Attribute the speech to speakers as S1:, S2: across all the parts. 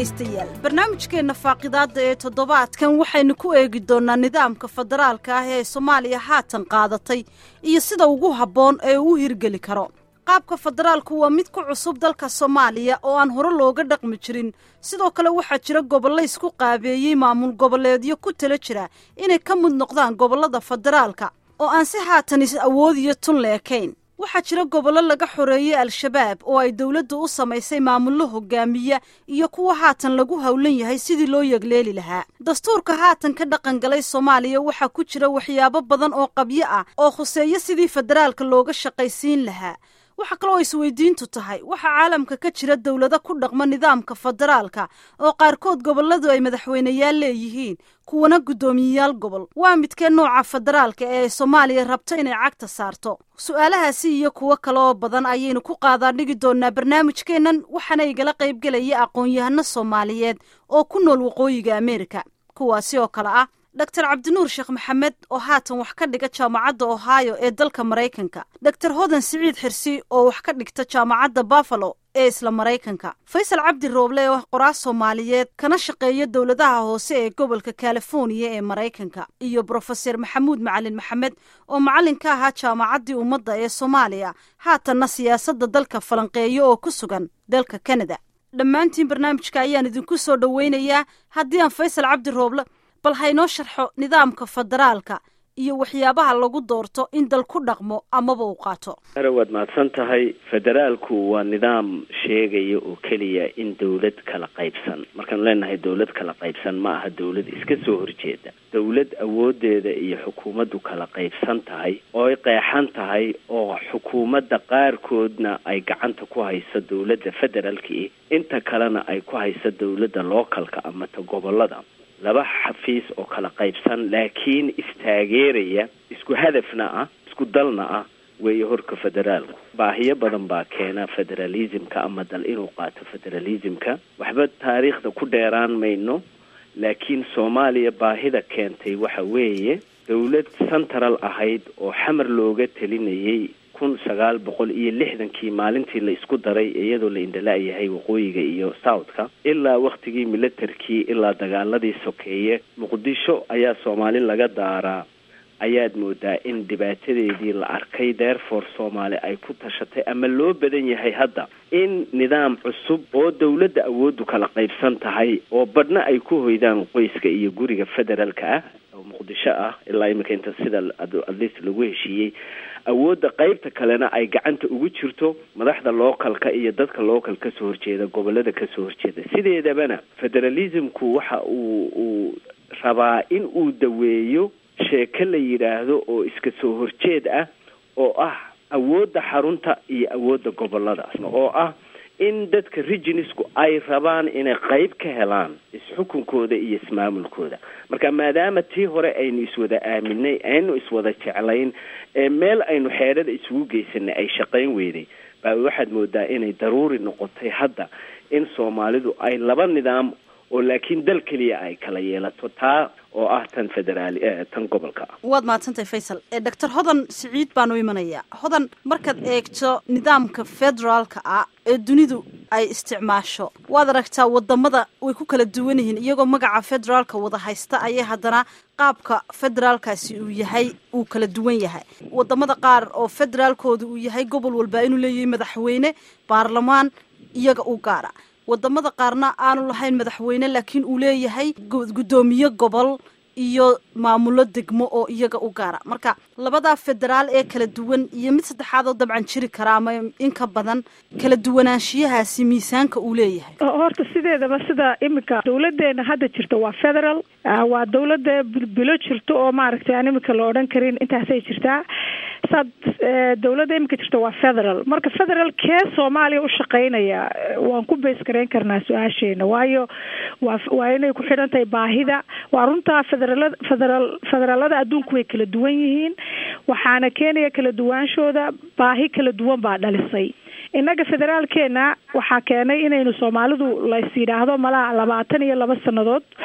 S1: dhegaystayaal barnaamijkeenna faaqidaadda ee toddobaadkan waxaynu ku eegi doonnaa nidaamka federaalka ah ee soomaaliya haatan qaadatay iyo sida ugu habboon ee uu hirgeli karo qaabka federaalku waa mid ku cusub dalka soomaaliya oo aan hore looga dhaqmi jirin sidoo kale waxaa jira gobollo isku qaabeeyey maamul goboleedyo ku tala jira inay ka mid noqdaan gobollada federaalka oo aan si haatan is awoodiyo tun leekayn waxaa jira gobollo laga xoreeyey al-shabaab oo ay dowladdu u samaysay maamullo hogaamiya iyo kuwa haatan lagu howlan yahay sidii loo yegleeli lahaa dastuurka haatan ka dhaqan galay soomaaliya waxaa ku jira waxyaabo badan oo qabyo ah oo khuseeyo sidii federaalka looga shaqaysiin lahaa waxaa kaloo isweydiintu tahay waxaa caalamka ka jira dowlado ku dhaqma nidaamka federaalka oo qaarkood gobolladu ay madaxweyneyaal leeyihiin kuwana guddoomiyeyaal gobol waa midkee nooca federaalka ee ay soomaaliya rabto inay cagta saarto su-aalahaasi iyo kuwo kale oo badan ayaynu ku qaadaa dhigi doonaa barnaamijkeennan waxaana igala qaybgelaya aqoon-yahano soomaaliyeed oo ku nool waqooyiga ameerika kuwaasi oo kale ah dor cabdinuur sheekh maxamed oo haatan wax ka dhiga jaamacadda ohio ee dalka maraykanka dor hodan siciid xirsi oo wax ka dhigta jaamacadda buffalo ee isla maraykanka faysal cabdi rooble oo ah qoraas soomaaliyeed kana shaqeeya dowladaha hoose ee gobolka californiya ee maraykanka iyo brofeser maxamuud macalin maxamed oo macallin ka ahaa jaamacaddii ummadda ee soomaaliya haatanna siyaasadda dalka falanqeeya oo ku sugan dalka kanada dhammaantiin barnaamijka ayaan idinku soo dhoweynayaa haddii aan faysal cabdi rooble bal haynoo sharxo nidaamka federaalka iyo waxyaabaha lagu doorto in dal ku dhaqmo amaba uu qaato
S2: are waad mahadsan tahay federaalku waa nidaam sheegaya oo keliya in dawlad kala qaybsan markaanu leenahay dawlad kala qaybsan ma aha dawlad iska soo horjeeda dawlad awoodeeda iyo xukuumaddu kala qaybsan tahay oo ay qeexan tahay oo xukuumadda qaarkoodna ay gacanta ku hayso dawladda federaalki inta kalena ay ku hayso dawladda localka ama ta gobolada laba xafiis oo kala qaybsan laakiin istaageeraya isku hadafna ah isku dalna ah weeye horka federaalku baahiyo badan baa keena federalismka ama dal inuu qaato federalismka waxba taariikhda ku dheeraan mayno laakiin soomaaliya baahida keentay waxa weeye dawlad central ahayd oo xamar looga telinayay kun sagaal boqol iyo lixdankii maalintii la isku daray iyadoo la indhala-yahay waqooyiga iyo southka ilaa waktigii milatarkii ilaa dagaaladii sokeeye muqdisho ayaa soomaali laga daaraa ayaad moodaa in dhibaatadeedii la arkay therefore soomaali ay ku tashatay ama loo badan yahay hadda in nidaam cusub oo dawladda awooddu kala qaybsan tahay oo badhna ay ku hoydaan qoyska iyo guriga federaalka ah oo muqdisho ah ilaa imika inta sida atleast lagu heshiiyey awoodda qaybta kalena ay gacanta ugu jirto madaxda localka iyo dadka local kasoo horjeeda gobolada kasoo horjeeda sideedabana federalismku waxa uu uu rabaa in uu daweeyo sheeko la yidhaahdo oo iska soo horjeed ah oo ah awoodda xarunta iyo awoodda goboladaas oo ah in dadka reginisku ay rabaan inay qayb ka helaan isxukunkooda iyo ismaamulkooda marka maadaama tii hore aynu iswada aaminay aynu iswada jeclayn ee meel aynu xeedhada isugu geysanay ay shaqayn weyday baa waxaad moodaa inay daruuri noqotay hadda in soomaalidu ay laba nidaam oo laakiin dal keliya ay kala yeelato taa oo ah tan federaali tan gobolka ah
S1: waad mahadsantahay faysal doctor hodan siciid baanu imanayaa hodan markaad eegto nidaamka federaalka ah ee dunidu ay isticmaasho waad aragtaa wadamada way ku kala duwan yihiin iyagoo magaca federaalka wada haysta ayay haddana qaabka federaalkaasi uu yahay uu kala duwan yahay wadamada qaar oo federaalkooda uu yahay gobol walba inuu leeyahay madaxweyne baarlamaan iyaga u gaara wadamada qaarna aanu lahayn madaxweyne laakiin uu leeyahay guddoomiye gobol iyo maamulo degmo oo iyaga u gaara marka labadaa federaal ee kala duwan iyo mid saddexaad oo dabcan jiri kara ama in ka badan kala duwanaanshiyahaasi miisaanka uu leeyahay
S3: horta sideedaba sida iminka dawladeena hadda jirta waa federal waa dawlada bilo jirto oo maaragtay aan iminka la odhan karin intaasay jirtaa saad dawladda iminka jirta waa federal marka federal kee soomaaliya u shaqeynaya waan ku beys gareyn karnaa su-aasheena waayo waa waa inay ku xidhan tahay baahida waa runtaa federaalada federal federaalada adduunku way kala duwan yihiin waxaana keenaya kala duwaanshooda baahi kala duwan baa dhalisay innaga federaalkeena waxaa keenay inaynu soomaalidu lays yidhaahdo malaa labaatan iyo laba sannadood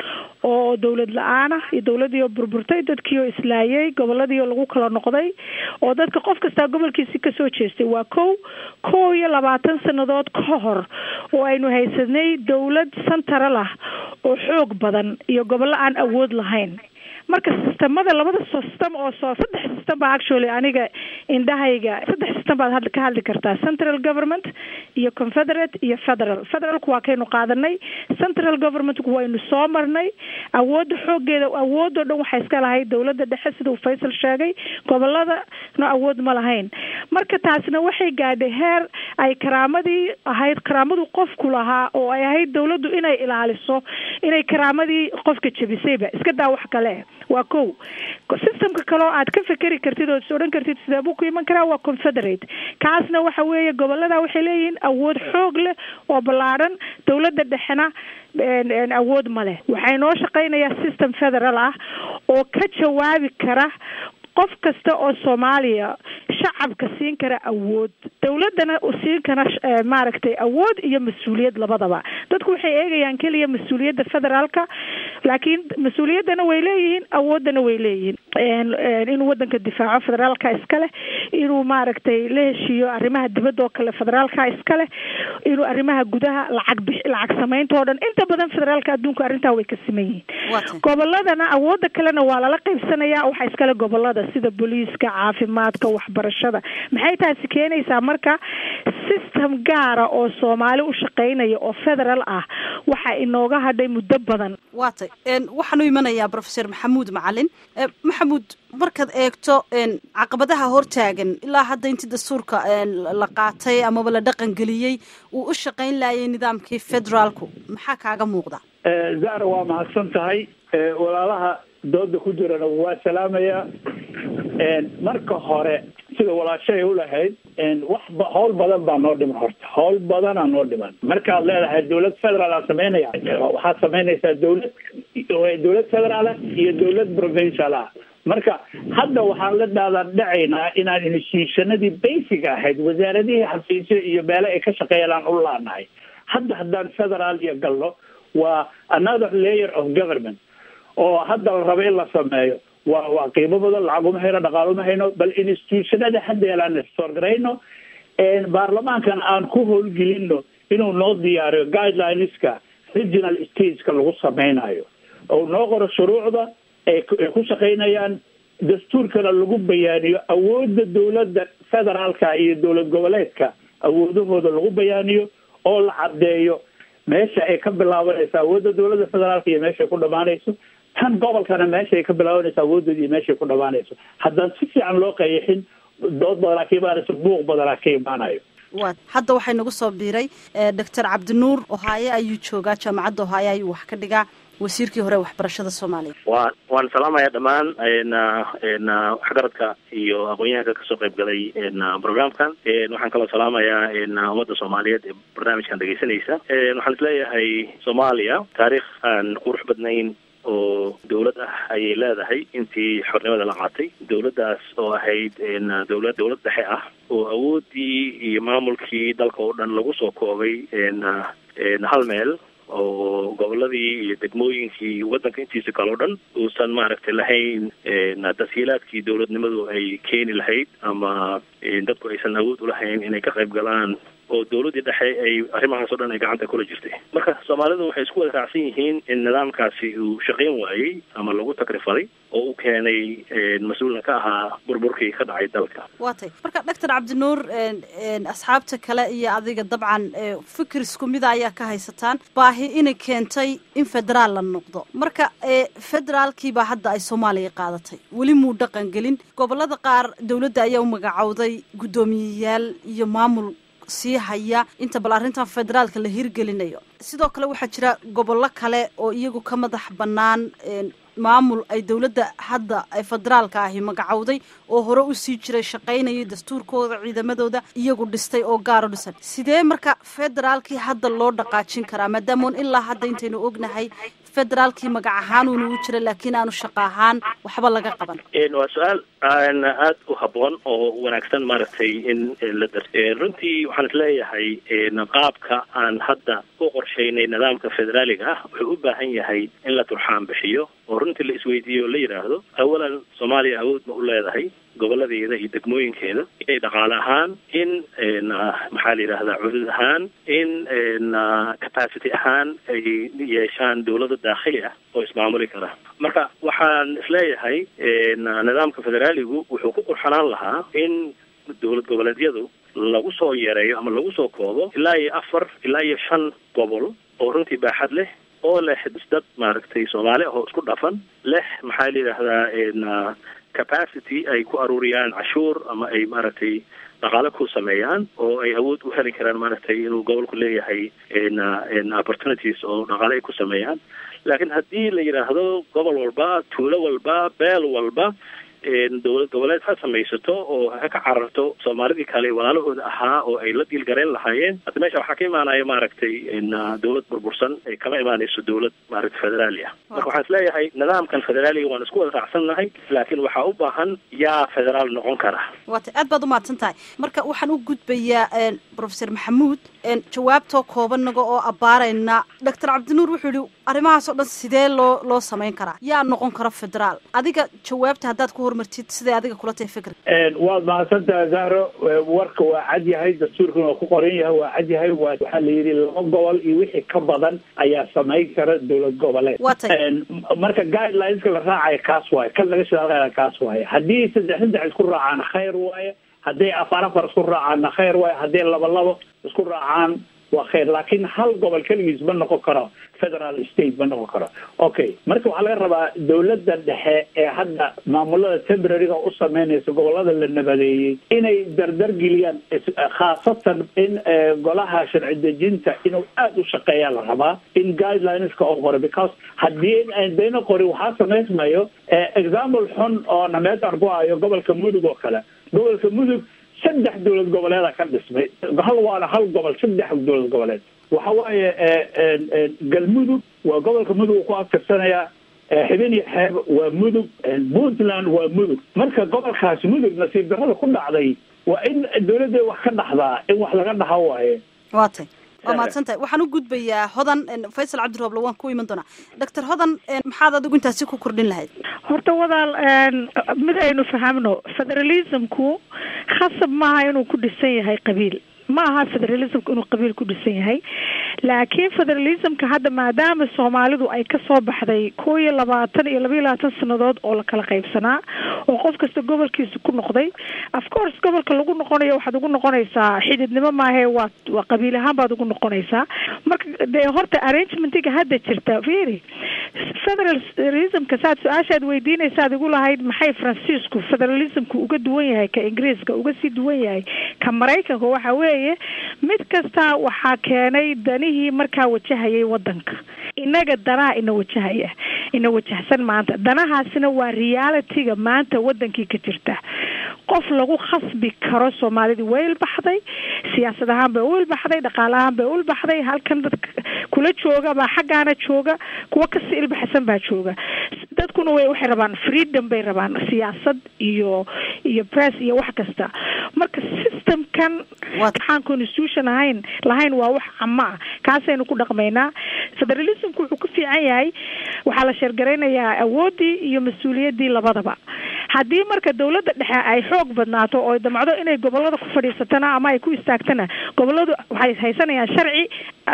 S3: oo dawlad la-aan ah iyo dawladii oo burburtay dadkii oo islaayay goboladii oo lagu kala noqday oo dadka qof kastaa gobolkiisi kasoo jeestay waa kow kow iyo labaatan sanadood ka hor oo aynu haysanay dawlad santaral ah oo xoog badan iyo gobollo aan awood lahayn marka sistamada labada system oo soo saddex system baa actually aniga indhahayga saddex system baad ka hadli kartaa central government iyo confederate iyo federal federalku waa kaynu qaadanay central governmentku waynu soo marnay awoodda xoogeeda awoodoo dhan waxay iska lahayd dawladda dhexe sida uu faysal sheegay goboladana awood ma lahayn marka taasna waxay gaadhay heer ay karaamadii ahayd karaamadu qofku lahaa oo ay ahayd dawladdu inay ilaaliso inay karaamadii qofka jebisayba iska daa wax kale waa kow systemka kale oo aad ka fekeri kartid oo is odhan kartid sidee buu ku iman karaa waa confederate kaasna waxa weeye gobolada waxay leeyihiin awood xoog leh oo ballaadhan dawladda dhexena awood ma leh waxay noo shaqeynayaa system federal ah oo ka jawaabi kara qof kasta oo soomaaliya shacabka siin kara awood dawladdana siin kara maaragtay awood iyo mas-uuliyad labadaba dadku waxay eegayaan keliya mas-uuliyadda federaalka laakiin mas-uuliyaddana way leeyihiin awooddana way leeyihiin inuu waddanka difaaco federaalka iskale inuu maaragtay la heshiiyo arrimaha dibadda oo kale federaalka iskale inuu arrimaha gudaha lacag bix lacag samaynta oo dhan inta badan federaalka adduunka arrintaa way ka siman yihiin goboladana awoodda kalena waa lala qaybsanaya waxaa iskale gobolada sida booliiska caafimaadka waxbarashada maxay taasi keenaysaa marka system gaara oo soomaali u shaqeynaya oo federal ah waxaa inooga hadhay muddo badan
S1: waa tay waxaan u imanayaa professor maxamuud macalin maxamuud markaad eegto caqabadaha hortaagan ilaa hadda intii dastuurka la qaatay amaba la dhaqan geliyey uu u shaqeyn laayay nidaamkii federaalku maxaa kaaga muuqda
S4: zara waa mahadsan tahay walaalaha dooda ku jirana waa salaamayaa marka hore sida walaashay u lahayd wax howl badan baa noo dhiman horta howl badanaa noo dhiman markaad leedahay dawlad federaal aa sameynaya waxaad samaynaysaa dawlad dawlad federaal ah iyo dawlad provincial ah marka hadda waxaan la dhaadan dhacaynaa inaan institutionadii basic ahayd wasaaradihii xafiisyo iyo meele ay ka shaqeeyaan u laanahay hadda haddaan federaal iyo galno waa another layer of government oo hadda la rabo in la sameeyo waa waa qiimo badan lacag uma hayno dhaqaal uma hayno bal institutionada haddeelaan istorgarayno baarlamaankan aan ku howlgelino inuu noo diyaariyo guidelineska regional stateska lagu sameynayo oo noo qoro shuruucda ay ku shaqeynayaan dastuurkana lagu bayaaniyo awoodda dawladda federaalka iyo dowlad goboleedka awoodahooda lagu bayaaniyo oo la caddeeyo meesha ay ka bilaabanayso awoodda dawladda federaalka iyo meeshaay ku dhamaanayso tan gobolkana meeshaay ka bilaabanayso awoodooda iyo meeshay ku dhamaanayso haddaan si fiican loo qeexin dood badanaa ka imaanayso buuq badanaa ka imaanayo
S1: wa hadda waxay nagu soo biiray doctor cabdinuur ohaaye ayuu joogaa jaamacadda ohaaye ayuu wax ka dhigaa wasiirkii hore waxbarashada soomaaliya
S5: wa waan salaamaya dhammaan waxgaradka iyo aqoon-yahanka kasoo qayb galay programkan waxaan kaloo salaamayaa ummadda soomaaliyeed ee barnaamijkan dhegeysanaysa waxaan isleeyahay soomaaliya taariikh aan qurux badnayn oo dawlad ah ayay leedahay intii xornimada la qaatay dawladdaas oo ahayd dawlad dawlad dhexe ah oo awooddii iyo maamulkii dalka oo dhan lagu soo koobay hal meel oo goboladii iyo degmooyinkii waddanka intiisa kale o dhan uusan maaragtay lahayn tashiilaadkii dawladnimadu ay keeni lahayd ama dadku aysan awood ulahayn inay ka qayb galaan oo dawladdii dhexe ay arrimahaas o dhan ay gacanta kula jirtay marka soomaalidu waxay isku wada raacsan yihiin in nidaamkaasi uu shaqayn waayey ama lagu takrifaday oo u keenay mas-uulna ka ahaa burburkii ka dhacay dalka
S1: waa tay marka doctor cabdinuur asxaabta kale iyo adiga dabcan fikir isku mida ayaa ka haysataan baahi inay keentay in federaal la noqdo marka federaalkiibaa hadda ay soomaaliya qaadatay weli muu dhaqan gelin gobolada qaar dawladda ayaa u magacowday guddoomiyeyaal iyo maamul sii haya inta bal arrintan federaalka la hirgelinayo sidoo kale waxaa jira gobollo kale oo iyagu ka madax bannaan maamul ay dowladda hadda ee federaalka ahi magacowday oo hore usii jiray shaqaynayay dastuurkooda ciidamadooda iyagu dhistay oo gaaro dhisan sidee marka federaalkii hadda loo dhaqaajin karaa maadaamoon ilaa hadda intaynu ognahay federaalkii magac ahaan uuna u jira laakiin aanu shaqo ahaan waxba laga qaban
S5: waa su-aal aada u habboon oo wanaagsan maaragtay in la dar runtii waxaan isleeyahay qaabka aan hadda u qorshaynay nidaamka federaaliga ah wuxuu u baahan yahay in la turxaan bixiyo oo runtii la isweydiiyo o la yidhaahdo awalan soomaaliya awood ma u leedahay goboladeeda iyo degmooyinkeeda inay dhaqaale ahaan in maxaa la yidhahdaa cudud ahaan in capacity ahaan ay yeeshaan dawlada daakhili ah oo ismaamuli kara marka waxaan isleeyahay nidaamka federaaligu wuxuu ku qurxanaan lahaa in dowlad goboleedyadu lagu soo yareeyo ama lagu soo koobo ilaa iyo afar ilaa iyo shan gobol oo runtii baaxad leh oo leh dad maaragtay soomaali ah oo isku dhafan leh maxaa la yidhaahdaa capacity ay ku aruuriyaan cashuur ama ay maaragtay dhaqaale ku sameeyaan oo ay awood u heli karaan maaragtay inuu gobolku leeyahay opportunities oo dhaqaale ay ku sameeyaan laakiin haddii la yidhaahdo gobol walba tuulo walba beel walba dowlad goboleed ha samaysato oo ha ka cararto soomaalidii kale walaalahooda ahaa oo ay la diilgareen lahaayeen hadda meesha waxaa ka imaanaya maaragtay dowlad burbursan ay kama imaanayso dowlad maaragtay federaali ah marka waxaan isleeyahay nidaamkan federaaliga waan isku wada raacsannahay laakiin waxaa u baahan yaa federaal noqon kara
S1: waata aad baad umahadsan tahay marka waxaan u gudbayaa professor maxamuud jawaabtoo koobanaga oo abbaarayna doctor cabdinuur wuxuu yihi arrimahaas oo dhan sidee loo loo samayn karaa yaa noqon kara federaal adiga jawaabta haddaad ku hormartid siday adiga kula tahay fikr
S4: waad mahadsantaha zahro warka waa cad yahay dastuurkuna waa ku qoran yahay waa cad yahay waa waxaa la yidhi laba gobol iyo wixii ka badan ayaa samayn kara dowlad goboleed
S1: waa tay
S4: marka guidelineska la raacayo kaas waaye kan laga shaqeynaya kaas waaye haddii saddex saddex isku raacaan khayr waaye hadday afar afar isku raacaanna khayr waaye hadday laba labo isku raacaan waa khayr laakiin hal gobol keligiis ma noqon karo federal state ma noqon karo okay marka waxaa laga rabaa dowladda dhexe ee hadda maamulada temporaryga u sameynaysa gobolada la nabadeeyey inay dardar geliyaan khaasatan in golaha sharci dejinta inuu aada u shaqeeyaa la rabaa in guidelineska oo qoro because haddii dayna qori waxaa samaysmayo example xun oo nameed aan ku hayo gobolka mudug oo kale gobolka mudug saddex dowlad goboleeda ka dhismay hal waana hal gobol saddex dowlad goboleed waxa waaye galmudug waa gobolka mudug uu ku aftirsanayaa xibin iyo xeeb waa mudug puntland waa mudug marka gobolkaasi mudug nasiib darrada ku dhacday waa in dowladda wax ka dhaxdaa in wax laga dhaha waaye
S1: waa tay waa mahadsan tahay waxaan u gudbayaa hodan faysal cabdirooble waan ku iman doonaa doctor hodan maxaad adigu intaasi ku kordhin lahayd
S3: horta wadaal mid aynu fahamno federalismku khasab maaha inuu ku dhisan yahay qabiil ma aha federalismka inuu qabiil ku dhisan yahay laakiin federalismka hadda maadaama soomaalidu ay kasoo baxday koo iyo labaatan iyo laba iyo labaatan sanadood oo la kala qaybsanaa oo qof kasta gobolkiisa ku noqday of course gobolka lagu noqonayo waxaad ugu noqonaysaa xididnimo maahe waa waa qabiil ahaan baad ugu noqonaysaa marka dee horta arrangementiga hadda jirta very federalismka saad su-aashaad weydiinaysaad igu lahayd maxay francisco federalismka uga duwan yahay ka ingiriiska uga sii duwan yahay ka maraykanka waxa weeye mid kasta waxaa keenay danihii markaa wajahayay wadanka inaga danaha ina wajahaya ina wajahsan maanta danahaasina waa realityga maanta wadankii ka jirta qof lagu khasbi karo soomaalidii way ilbaxday siyaasad ahaan bay u ilbaxday dhaqaale ahaan bay u ilbaxday halkan dadka kula jooga baa xaggaana jooga kuwa kasii ilbaxsan baa jooga dadkuna way waxay rabaan freedom bay rabaan siyaasad iyo iyo press iyo wax kasta marka systemkan waxaan constitution ahayn lahayn waa wax cama ah kaasaynu ku dhaqmaynaa federalismku wuxuu ku fiican yahay waxaa la sheergaraynayaa awooddii iyo mas-uuliyaddii labadaba haddii marka dawladda dhexe ay xoog badnaato oo damcdo inay gobolada ku fadhiisatana ama ay ku istaagtana goboladu waxay haysanayaan sharci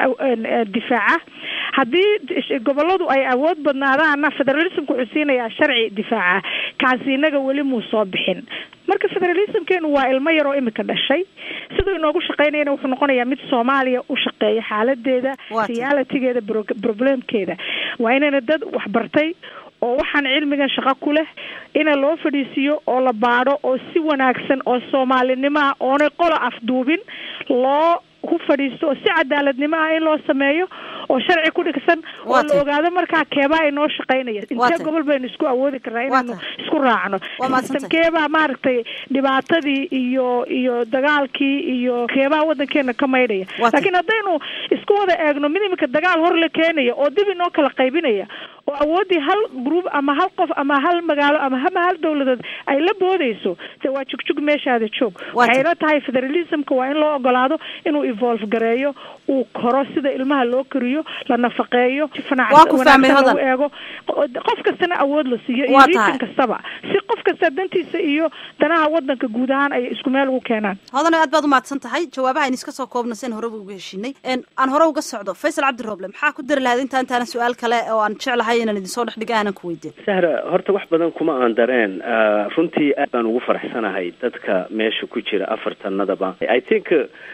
S3: difaaca haddii goboladu ay awood badnaadaana federalismka wuxuu siinayaa sharci difaaca kaasi inaga weli muu soo bixin marka federalismkeenu waa ilmo yaroo imika dhashay siduu inoogu shaqeynayana wuxuu noqonayaa mid soomaaliya u shaqeeya xaaladeeda realitygeeda problemkeeda waa inayna dad waxbartay oo waxaan cilmigan shaqo ku leh ina loo fadhiisiiyo oo la baadho oo si wanaagsan oo soomaalinimo ah oonay qola afduubin loo ku fadhiisto oo si cadaaladnimo ah in loo sameeyo oo sharci ku dhigsan oo la ogaado markaa keebaa inoo shaqaynaya intee gobol baynu isku awoodi karnaa inaynu isku raacno keebaa maaragtay dhibaatadii iyo iyo dagaalkii iyo keebaa wadankeena ka maydhaya laakiin haddaynu isku wada eegno mid imika dagaal hor la keenaya oo dib inoo kala qaybinaya oo awooddii hal group ama hal qof ama hal magaalo ama ama hal dawladood ay la boodayso de waa jugjug meeshaada joog waxay ila tahay federalismka waa in loo ogolaado inuu evolve gareeyo uu koro sida ilmaha loo koriyo la nafaqeeyo wanaagsan eego qof kastana awood la siiyo iyo region kastaba si qof kasta dantiisa iyo danaha wadanka guud ahaan ay isku meel ugu keenaan
S1: hodana aad baad umahadsan tahay jawaabaha aynu iska soo koobna sen horeba uga heshinay aan hore uga socdo faysal cabdirooble maxaa ku dari lahayd inta intaana su-aal kale oo aan jeclahay inaan idinsoo dhex dhiga aanan ku weydiin
S2: sahra horta wax badan kuma aan dareen runtii aad baan ugu faraxsanahay dadka meesha ku jira afartanadaba i think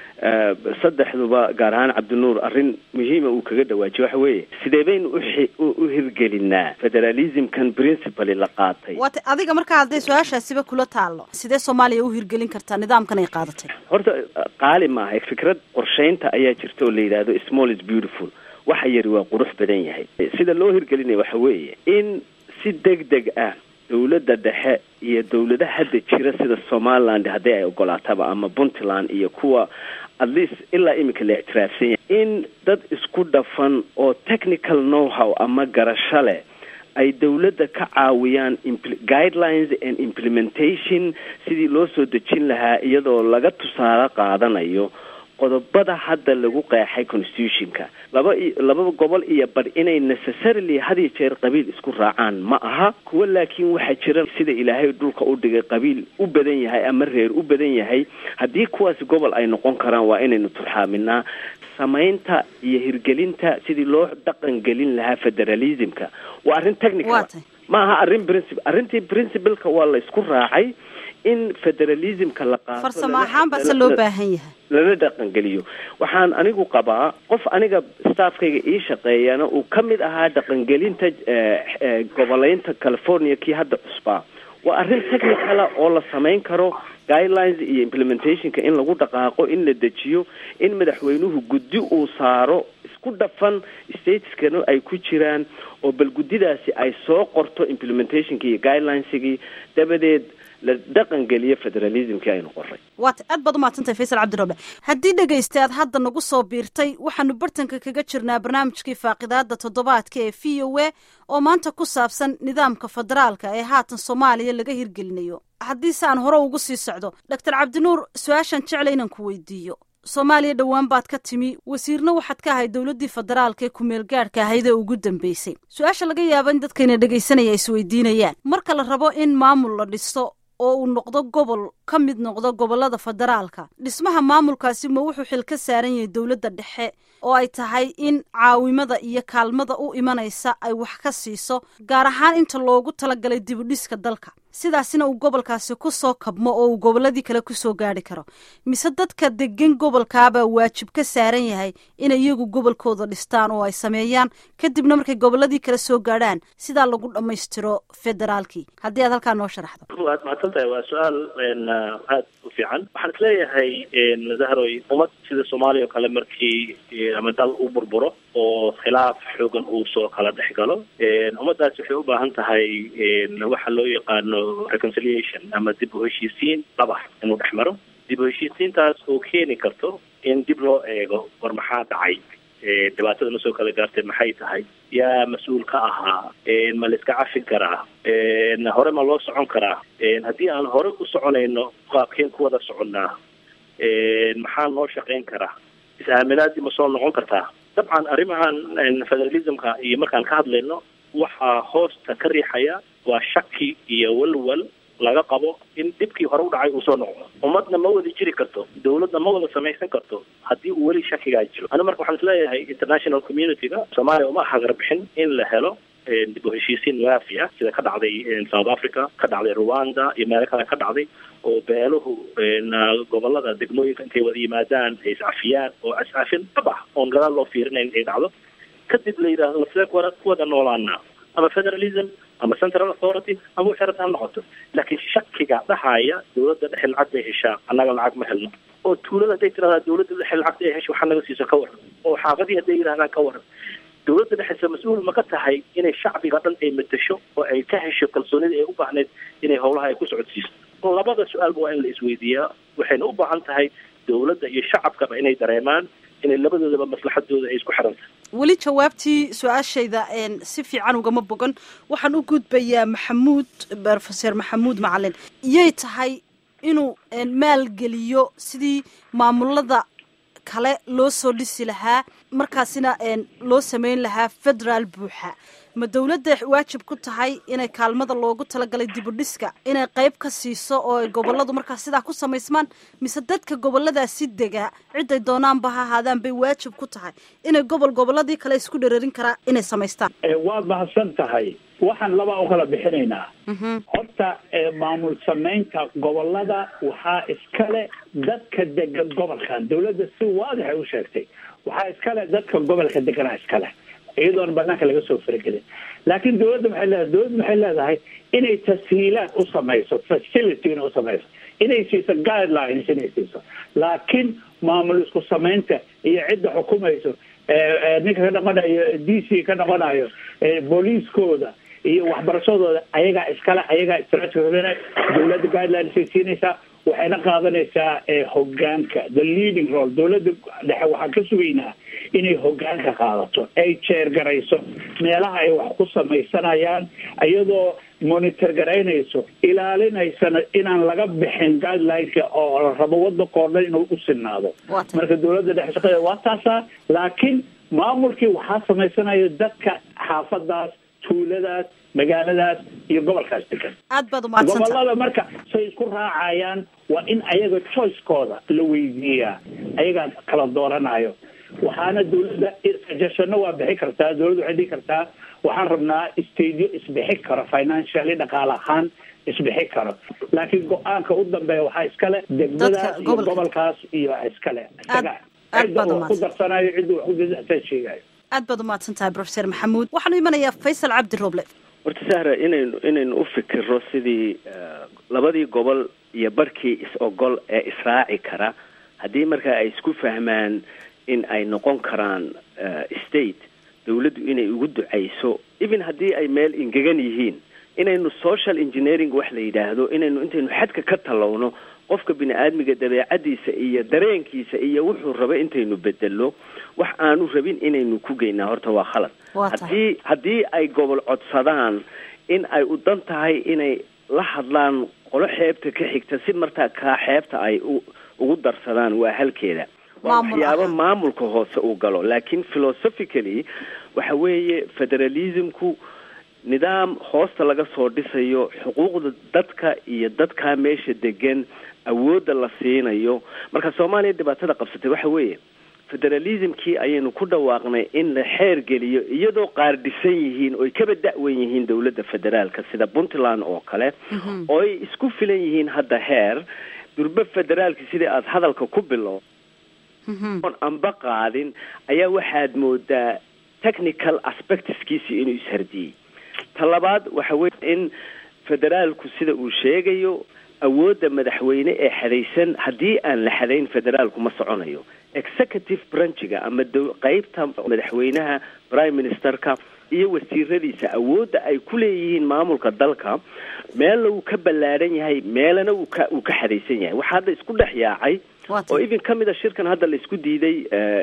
S2: saddexduba gaar ahaan cabdinuur arrin muhiima uu kaga dhawaajiyo waxa weeye sidee baynu u hirgelinaa federalismkan principally la qaatay
S1: waata adiga markaa hadday su-aashaasiba kula taalo sidee soomaaliya u hirgelin kartaa nidaamkan ay qaadatay
S2: horta qaali maaha fikrad qorshaynta ayaa jirta oo la yidhaahdo small is beautiful waxa yari waa qurux badan yahay sida loo hirgelinaya waxa weeye in si deg deg ah dawladda dhexe iyo dawladaha hadda jira sida somaliland haddii ay ogolaataba ama puntland iyo kuwa at least ilaa imika la ictiraafsan yahay in dad isku dhafan oo technical know how ama garasho leh ay dawladda ka caawiyaan guidelines and implementation sidii loo soo dejin lahaa iyadoo laga tusaale qaadanayo qodobada hadda lagu qeexay constitutionka laba laba gobol iyo bar inay necessarily had iyo jeer qabiil isku raacaan ma aha kuwa laakiin waxaa jira sida ilaahay dhulka u dhigay qabiil u badan yahay ama reer u badan yahay haddii kuwaasi gobol ay noqon karaan waa inaynu turxaaminaa samaynta iyo hirgelinta sidii loo dhaqan gelin lahaa federalismka waa arrin technical ma aha arrin principle arrintii principleka waa la isku raacay in federalismka la qaato
S1: farsamo ahaan base loo baahan yahay
S2: lala dhaqangeliyo waxaan anigu qabaa qof aniga staffkayga ii shaqeeyana uu ka mid ahaa dhaqangelinta goboleynta california kii hadda cusbaa waa arrin technicala oo la samayn karo guidelines iyo implementationka in lagu dhaqaaqo in la dejiyo in madaxweynuhu guddi uu saaro isku dhafan stateskana ay ku jiraan oo bal guddidaasi ay soo qorto implementationkii iyo guidelinesigii dabadeed la dhaqan geliyo federalismkii aynu qoray
S1: waata aad baad umahadsantahay faysal cabdirooble haddii dhegaysta aad hadda nagu soo biirtay waxaanu bartanka kaga jirnaa barnaamijkii faaqidaada toddobaadka ee v o a oo maanta ku saabsan nidaamka federaalka ee haatan soomaaliya laga hirgelinayo haddiise aan hore ugu sii socdo doctor cabdinuur su-aashaan jecla inaan ku weydiiyo soomaaliya dhowaan baad ka timi wasiirna waxaad ka ahayd dowladdii federaalka ee kumeel gaadhka ahayd ee ugu dambeysay su-aasha laga yaaba in dadkayna dhegaysanaya isweydiinayaan marka la rabo in maamul la dhiso oo uu noqdo gobol ka mid noqdo gobolada federaalka dhismaha maamulkaasi ma wuxuu xil ka saaran yahay dowladda dhexe oo ay tahay in caawimada iyo kaalmada u imanaysa ay wax ka siiso gaar ahaan inta loogu talagalay dibudhiska dalka sidaasina uu gobolkaasi ku soo kabmo oo uu gobolladii kale kusoo gaari karo mise dadka degan gobolkaabaa waajib ka saaran yahay inay iyagu gobolkooda dhistaan oo ay sameeyaan kadibna markay gobolladii kale soo gaadhaan sidaa lagu dhammaystiro federaalkii haddii aad halkaa noo sharaxdo
S5: waad mahadsan tahay waa su-aal aada u fiican waxaan isleeyahay zahroy ummad sida soomaaliya oo kale markii ama dal u burburo oo khilaaf xoogan uu soo kala dhex galo ummaddaasi waxay u baahan tahay waxa loo yaqaano reconciliation ama dib u heshiisiin dhaba inuu dhex maro dib u heshiisiintaas oo keeni karto in dib loo eego war maxaa dhacay dhibaatada ma soo kala gaartay maxay tahay yaa mas-uul ka ahaa ma la iska cafi karaa hore ma loo socon karaa haddii aan hore u soconayno qaabkeen ku wada soconnaa maxaa noo shaqayn karaa is-aaminaadii ma soo noqon kartaa dabcan arrimahan federalismka iyo markaan ka hadlayno waxaa hoosta ka riixaya waa shaki iyo walwal laga qabo in dhibkii hore u dhacay uu soo noqdo ummadna ma wada jiri karto dawladna ma wada samaysan karto haddii uu weli shakigaa jiro anu marka waxaan isleeyahay international community-ga soomaaliya uma hagarbixin in la helo dib u heshiisiin waafi ah sida ka dhacday south africa ka dhacday rwanda iyo meelo kale ka dhacday oo beeluhu gobolada degmooyinka intay wada yimaadaan ay iscafiyaan oo iscafin dhab ah oon gadaal loo fiirinayn ay dhacdo kadib la yidhaahdo sidee kuwada ku wada noolaanaa ama federalism ama central authority ama wixii rabta ha noqoto laakiin shakiga dhahaya dawladda dhexe lacag bay heshaa annaga lacag ma helno oo tuulada hadday tiradaa dawladda dhexe lacagta ay hesho waxaa naga siiso ka waran oo xaafadii hadday yidhahdaan ka waran dawladda dhexese mas-uul ma ka tahay inay shacbiga dhan ay matasho oo ay ka hesho kalsoonida ay u baahneyd inay howlaha ay ku socodsiiso labada su-aalba waa in la isweydiiyaa waxayna u baahan tahay dawladda iyo shacabkaba inay dareemaan inay labadoodaba maslaxadooda ay isku xiran tahay
S1: weli jawaabtii su-aashayda si fiican ugama bogan waxaan u gudbayaa maxamuud rofeser maxamuud macalin iyay tahay inuu maalgeliyo sidii maamulada kale loo soo dhisi lahaa markaasina loo sameyn lahaa federaal buuxa ma dawladda waajib ku tahay inay kaalmada loogu talagalay dibudhiska inay qayb ka siiso oo ay goboladu markaas sidaa ku samaysmaan mise dadka goboladaasi dega ciday doonaanba ha ahaadaan bay waajib ku tahay inay gobol goboladii kale isku dherarin karaa inay samaystaan
S4: waad mahadsan tahay waxaan labaa u kala bixinaynaa horta maamul samaynta gobolada waxaa iskale dadka degan gobolkan dawladda si waadixay u sheegtay waxaa iskale dadka gobolka deganaa iskale iyadoona banaanka laga soo faragelin laakiin dawladda maxay leedahay dawladda maxay leedahay inay tashiilaad u samayso facilityna u samayso inay siiso guidelines inay siiso laakiin maamul isku samaynta iyo cidda xukumayso ninka ka noqonayo d c ka noqonayo booliiskooda iyo waxbarashadooda ayagaa iskale ayagaa strategina dawladda guidelines siinaysaa waxayna qaadanaysaa hogaanka the leading role dawladda dhexe waxaan ka sugaynaa inay hogaanka qaadato ay jeer garayso meelaha ay wax ku samaysanayaan iyadoo monitor garaynayso ilaalinaysana inaan laga bixin guidelineka oo la rabo wadankoo dhan inuu u sinaado marka dawladda dhexe shaqadeeda waa taasaa laakiin maamulkii waxaa samaysanayo dadka xaafadaas tuuladaas magaaladaas iyo gobolkaas degan
S1: aad baad umahadsanta
S4: gobolada marka say isku raacayaan waa in ayaga choicekooda la weydiiyaa ayagaa kala dooranayo waxaana dawladda suggestionno waa bixi kartaa dawladda waxay dhihi kartaa waxaan rabnaa stadio isbixi karo financially dhaqaale ahaan isbixi karo laakiin go-aanka u dambeeya waxaa iskale degmadaas iyo gobolkaas iyo iskale isaga cidda wax ku darsanayo cidda wax ku sheegayo
S1: aad baad umahadsan tahay profeser maxamuud waxaanu imanayaa faysal cabdi roble
S2: horta sahra inaynu inaynu u fikiro sidii labadii gobol iyo barkii is-ogol ee israaci kara haddii markaa ay isku fahmaan in ay noqon karaan state dawladdu inay ugu ducayso even haddii ay meel ingegan yihiin inaynu social engineering wax la yidhaahdo inaynu intaynu xadka ka tallowno qofka bini aadmiga dabeecadiisa iyo dareenkiisa iyo wuxuu raba intaynu bedelno wax aanu rabin inaynu ku geynaa horta waa khalad haddii haddii ay gobol codsadaan in ay u dan tahay inay la hadlaan qolo xeebta ka xigta si martaa kaa xeebta ay ugu darsadaan waa halkeeda waa waxyaabo maamulka hoose uu galo laakiin philosophically waxa weeye federalismku nidaam hoosta laga soo dhisayo xuquuqda dadka iyo dadkaa meesha degan awoodda la siinayo marka soomaaliya dhibaatada qabsatay waxa weeye federalismkii ayaynu ku dhawaaqnay in la xeer geliyo iyadoo qaar dhisan yihiin oy kaba da-wan yihiin dawladda federaalka sida puntland oo kale oo ay isku filan yihiin hadda heer durbe federaalki sidii aada hadalka ku bilow oon anba qaadin ayaa waxaad moodaa technical aspectskiisi inuu ishardiyey ta labaad waxa weye in federaalku sida uu sheegayo awoodda madaxweyne ee xadaysan haddii aan la xadayn federaalku ma soconayo executive branchiga ama qeybta madaxweynaha prime ministerka iyo wasiiradiisa awoodda ay ku leeyihiin maamulka dalka meelna wuu ka ballaadhan yahay meelana wuu ka uu ka xadaysan yahay waxaa hadda isku dhex yaacay oo even ka mid a shirkan hadda la isku diiday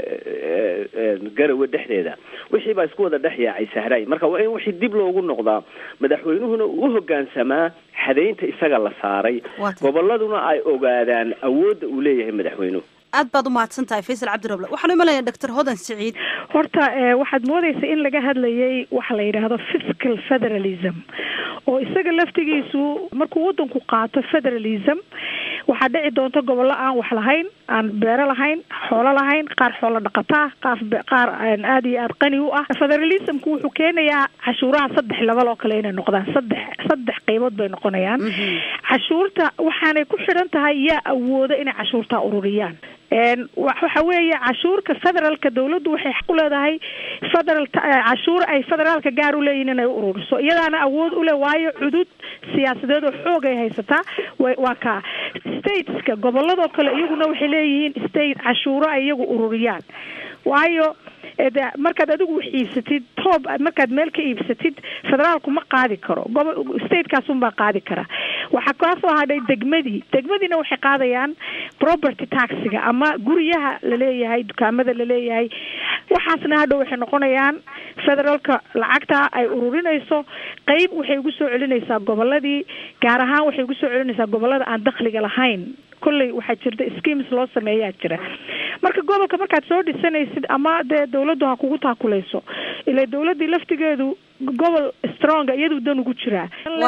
S2: garawe dhexdeeda wixii baa isku wada dhex yaacay sahraay marka waa in wixii dib loogu noqdaa madaxweynuhuna uu u hogaansamaa xadaynta isaga la saaray goboladuna ay ogaadaan awoodda uu leeyahay madaxweynuhu
S1: aad baad umahadsan tahay faysal cabdiroble waxaanu imanaya doctor hodan siciid
S3: horta waxaad moodaysa in laga hadlayay waxa la yidhaahdo fiscal federalism oo isaga laftigiisu markuu wadanku qaato federalism waxaa dhici doonta gobollo aan wax lahayn aan beero lahayn xoolo lahayn qaar xoolo dhaqataa qaar qaar aada iyo aada qani u ah federalismku wuxuu keenayaa cashuuraha saddex level oo kale inay noqdaan saddex saddex qeybood bay noqonayaan cashuurta waxaanay ku xidhan tahay yaa awooda inay cashuurtaa ururiyaan waxa weeye cashuurka federaalka dawladdu waxay xaq u leedahay federal cashuur ay federaalka gaar u leeyihin inay u ururiso iyadaana awood u leh waayo cudud siyaasadeed oo xoog ay haysataa waa kaa stateska goboladoo kale iyaguna waxay leeyihiin state cashuuro ay iyagu ururiyaan waayo markaad adigu wax iibsatid toob markaad meel ka iibsatid federaalku ma qaadi karo gobo statekaasuunbaa qaadi kara waxaa kaasoo hadhay degmadii degmadiina waxay qaadayaan property taxiga ama guryaha laleeyahay dukaamada laleeyahay waxaasna hadhow waxay noqonayaan federaalka lacagta ay ururinayso qeyb waxay ugu soo celinaysaa goboladii gaar ahaan waxay ugu soo celinaysaa gobolada aan dakhliga lahayn kolley waxaa jirta schemes loo sameeyaa jira marka gobolka markaad soo dhisanaysid ama dee dawladdu ha kugu taakuleyso ila dawladdii laftigeedu gobol stronga iyadu dan ugu jiraa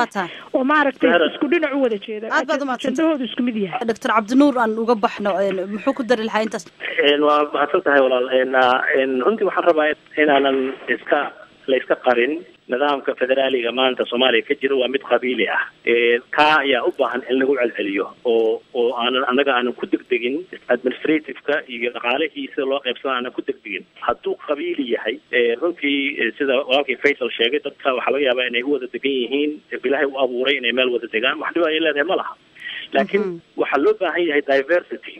S3: oo maaragtay isku dhinac u wada jeeda
S1: aad baad umadsanta
S3: jandahoodu isku mid yahay
S1: doctor cabdinuur aan uga baxno muxuu ku dari lahaa intaas
S5: waa mahadsan tahay walaal runtii waxaan rabaa inaanan iska la iska qarin nidaamka federaaliga maanta soomaaliya ka jira waa mid qabiili ah kaa ayaa u baahan in lagu celceliyo oo oo aanan annaga aanan ku degdegin administrativeka iyo dhaqaalihii sida loo qaybsana aanan ku degdegin hadduu qabiili yahay runtii sida walaalkii faysal sheegay dadka waxaa laga yaabaa inay u wada degan yihiin ilaahay u abuuray inay meel wada degaan wax dhiba ay leedahay ma laha laakiin waxaa loo baahan yahay diversity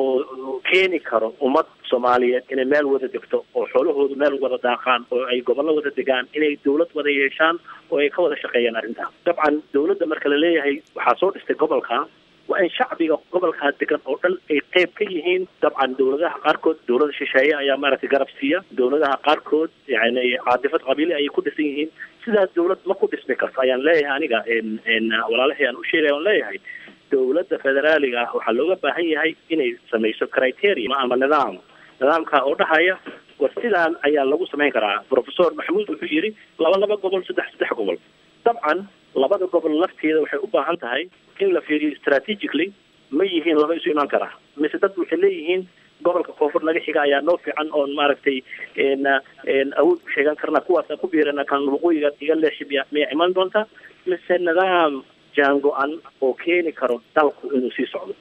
S5: oo keeni karo ummad soomaaliyeed inay meel wada degto oo xoolahoodu meel wada daaqaan oo ay gobollo wada degaan inay dawlad wada yeeshaan oo ay ka wada shaqeeyaan arrintaas dabcan dawladda marka la leeyahay waxaa soo dhistay gobolka waa in shacbiga gobolkaa degan oo dhan ay qeyb ka yihiin dabcan dawladaha qaarkood dawlada shisheeye ayaa maaragtay garab siiya dawladaha qaarkood yani caadifad qabiili ayay ku dhisan yihiin sidaas dawlad ma ku dhismi karto ayaan leeyahay aniga walaalahii aan u sheegay aan leeyahay dawladda federaaliga ah waxaa looga baahan yahay inay samayso criteria ama nidaam nidaamka oo dhahaya war sidaan ayaa lagu samayn karaa professor maxamuud wuxuu yidhi laba laba gobol saddex saddex gobol dabcan labada gobol lafteeda waxay u baahan tahay in la fiiriyo strategically ma yihiin laba isu imaan karaa mise dad waxay leeyihiin gobolka koonfur naga xiga ayaa noo fiican oon maaragtay awood ku sheegan karna kuwaasa ku biirana kan waqooyiga iga leeshibiya miyay iman doontaa mise nidaam jaango-an oo keeni karo dalku inuu sii socdo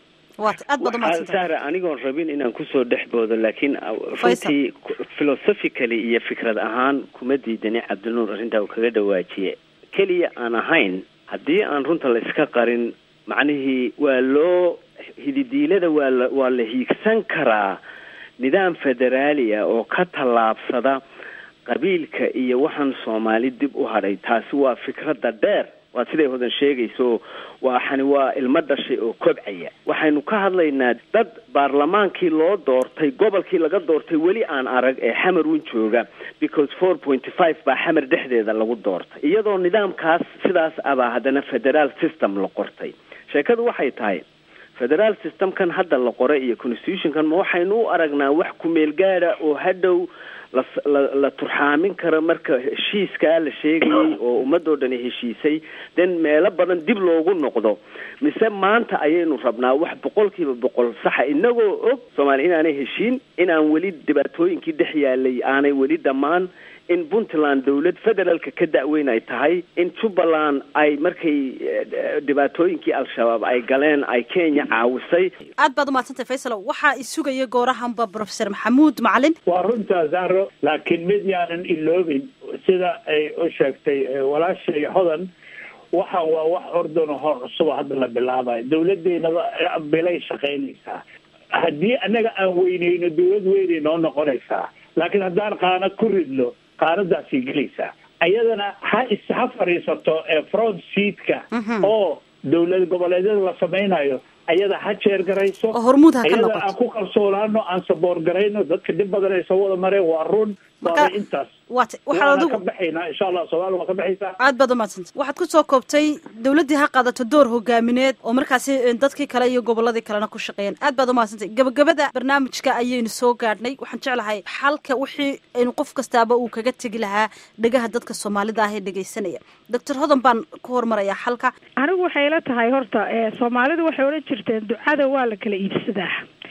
S2: sahra anigoon rabin inaan kusoo dhex boodo laakiin runtii philosophically iyo fikrad ahaan kuma diidani cabdinuur arrintaa uu kaga dhawaajiye keliya aan ahayn haddii aan runta la iska qarin macnihii waa loo hididiilada waa la waa la hiigsan karaa nidaam federaali ah oo ka tallaabsada qabiilka iyo waxaan soomaali dib u hadhay taasi waa fikradda dheer waa siday hodan sheegayso waxani waa ilmo dhashay oo kobcaya waxaynu ka hadlaynaa dad baarlamaankii loo doortay gobolkii laga doortay weli aan arag ee xamarun jooga because four pointy five baa xamar dhexdeeda lagu doortay iyadoo nidaamkaas sidaas abaa haddana federaal system la qortay sheekadu waxay tahay federaal systemkan hadda la qoray iyo constitutionkan ma waxaynu u aragnaa wax kumeel gaada oo hadhow la la la turxaamin karo marka heshiiskaa la sheegayay oo ummadoo dhani heshiisay den meelo badan dib loogu noqdo mise maanta ayaynu rabnaa wax boqol kiiba boqol saxa inagoo og soomaaliya inaanay heshiin inaan weli dhibaatooyinkii dhex yaalay aanay weli dhammaan in puntland dawlad federaalka ka da-weyn ay tahay in jubbaland ay markay dhibaatooyinkii al-shabaab ay galeen ay kenya caawisay
S1: aad baad umahadsantay faysal waxaa isugaya goorahanba professor maxamuud macalin
S4: waa runtaa zahro laakiin mid yaanan iloobin sida ay u sheegtay walaashay hodan waxaan waa wax ordano hor cusuba hadda la bilaabayo dawladeynaba bilay shaqaynaysaa haddii annaga aan weyneyno dawlad weynay noo noqonaysaa laakiin haddaan qaanad ku ridno qaanadaasay gelaysaa ayadana ha is ha fadhiisato front seatka oo dawlad goboleedyada la samaynayo ayada ha jeer garayso
S1: oo hormuud ha ka
S4: ayada
S1: noqoto
S4: aan ku kalsoonaano aan saboor garayno dadka dhib badan ay soo wada mareen waa run waana intaas
S1: waat waxaad
S4: waana
S1: adigu
S4: ka baxaynaa insha allah soomaaliya waa ka baxaysaa
S1: aad baad umahadsantay waxaad ku soo koobtay dawladdii ha qaadato door hogaamineed oo markaasi dadkii kale iyo gobolladii kalena ku shaqeeyaan aad baad umahadsantay gabagabada barnaamijka ayaynu soo gaadhnay waxaan jeclahay xalka wixii aynu qof kastaaba uu kaga tegi lahaa dhegaha dadka soomaalida ah ee dhegaysanaya doctor hodan baan ku hormarayaa xalka
S3: anigu waxay la tahay horta ee soomaalidu waxay odhan jirteen ducada waa la kala iibsadaa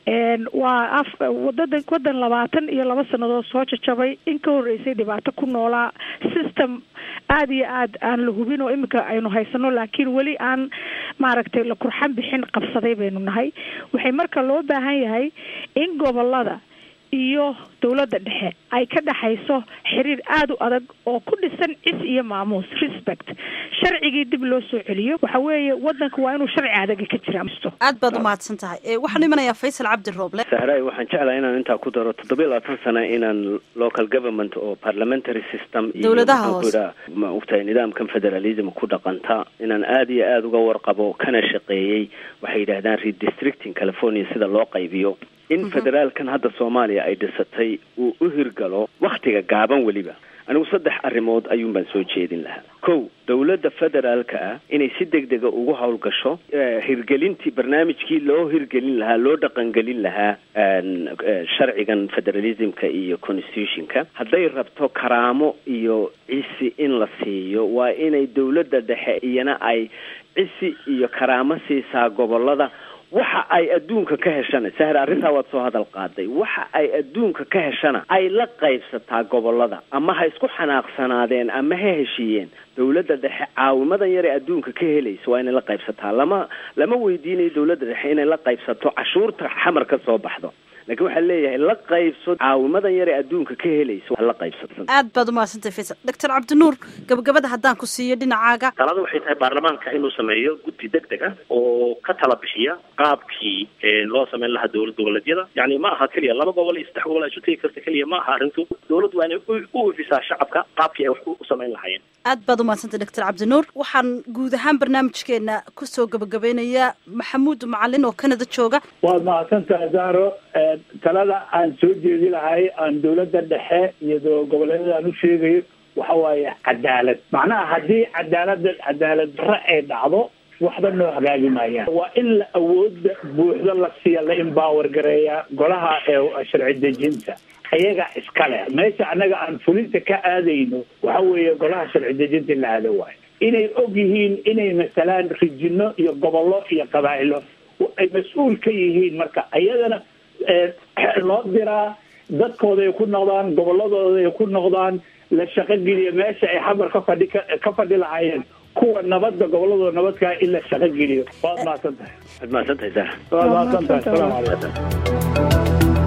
S3: waa af wadada wadan labaatan iyo laba sanadood soo jajabay in ka horreysay dhibaato ku noolaa system aada iyo aad aan la hubin oo iminka aynu haysano laakiin weli aan maaragtay la kurxan bixin qabsaday baynu nahay waxay marka loo baahan yahay in gobolada iyo dowladda dhexe ay ka dhexayso xiriir aada u adag oo ku dhisan cis iyo maamuus respect sharcigii dib loo soo celiyo waxa weeye wadanka waa inuu sharci adaga ka jira
S1: aad baad umahadsan tahay waxaan imanayaa faysal cabdi rooble
S2: sahraay waxaan jeclahay inaan intaa ku daro toddobiyo labaatan sano inaan local government oo parliamentary system iyo
S1: Dowladaha hoose.
S2: ma ogtahay nidaamkan federalism ku dhaqanta inaan aada iyo aada uga warqabo kana shaqeeyey waxay yidhaahdaan redistricting california sida loo qaybiyo in federaalkan hadda soomaaliya ay dhisatay uu u hirgalo wakhtiga gaaban weliba anigu saddex arrimood ayuun baan soo jeedin lahaa kow dowladda federaalka ah inay si deg dega ugu howlgasho eh, hirgelintii barnaamijkii loo hirgelin lahaa loo dhaqangelin lahaa een, eh, sharcigan federalismka iyo constitutionka hadday rabto karaamo iyo cisi in la siiyo waa inay dowladda dhexe iyana ay cisi iyo karaamo siisaa gobolada waxa ay adduunka ka heshana sahre arrintaa waad soo hadal qaaday waxa ay adduunka ka heshana ay la qaybsataa gobolada ama ha isku xanaaqsanaadeen ama ha heshiiyeen dowladda dhexe caawimadan yar ee adduunka ka helaysa waa inay la qaybsataa lama lama weydiinayo dowladda dhexe inay la qaybsato cashuurta xamar ka soo baxdo laakiin waxaa leeyahay la qaybso caawimadan yar ee adduunka ka helaysa waa la qaybsato
S1: aad baad umahadsantahay faysal doctor cabdinuur gabagabada haddaan ku siiyo dhinacaaga
S5: talada waxay tahay baarlamaanka inuu sameeyo guddi deg deg ah oo ka tala bixiya qaabkii ee, loo sameyn lahaa dowlad goboleedyada yani ma aha keliya laba gobol iyo saddex gobol ay isu tegi karta keliya ma aha arrintu dowladdu waa inay u- u ifisaa shacabka qaabkii ay wax u u samayn lahaayeen
S1: aad baad umahadsantahay doctor cabdinuur waxaan guud ahaan barnaamijkeena kusoo gabagabeynayaa maxamuud macalin oo canada jooga
S4: waad mahadsantahay zahro Ee, talada aan soo jeedi lahay aan dowladda dhexe iyo do- goboleedyada aan u sheegayo waxa waaye cadaalad macnaha haddii cadaalada cadaalad darre ay dhacdo waxba noo hagaagi maayaan waa in la awooda buuxda la siiya la empower gareeya golaha ee sharci dejinta ayaga iskale meesha annaga aan fulinta ka aadayno waxa weeye golaha sharci dejinta in la aado waayo inay og yihiin inay masalaan rijino iyo gobollo iyo qabaa'ilo ay mas-uul ka yihiin marka ayadana ee, loo diraa dadkooda ay ku noqdaan gobolladooda ay ku noqdaan la shaqogeliya meesha ay xamar ka fadhi ka fadhi lahaayeen kuwa nabadda gobolladooda nabadkaa in la shaqogeliyo waad mahadsan tahay
S2: waad mahadsan tahay sahra
S4: waad mahadsan tahay asalaamu calaykum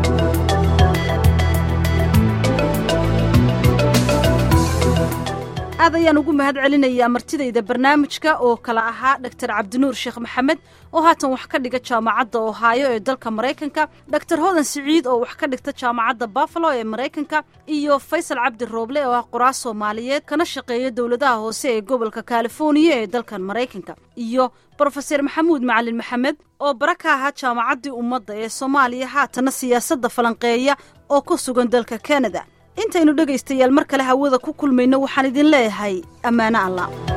S1: aad ayaan ugu mahad celinayaa martidayda barnaamijka oo kala ahaa doctor cabdinuur sheekh maxamed oo haatan wax ka dhiga jaamacadda ohaayo ee dalka maraykanka doctor hodan siciid oo wax ka dhigta jaamacadda buffalo ee maraykanka iyo faysal cabdi rooble oo ah qoraas soomaaliyeed kana shaqeeya dowladaha hoose ee gobolka californiya ee dalkan maraykanka iyo brofeser maxamuud macalin maxamed oo bara ka ahaa jaamacaddii ummadda ee soomaaliya haatana siyaasadda falanqeeya oo ku sugan dalka canada intaynu dhegaystayaal mar kale hawada ku kulmayno waxaan idin leeyahay ammaano allah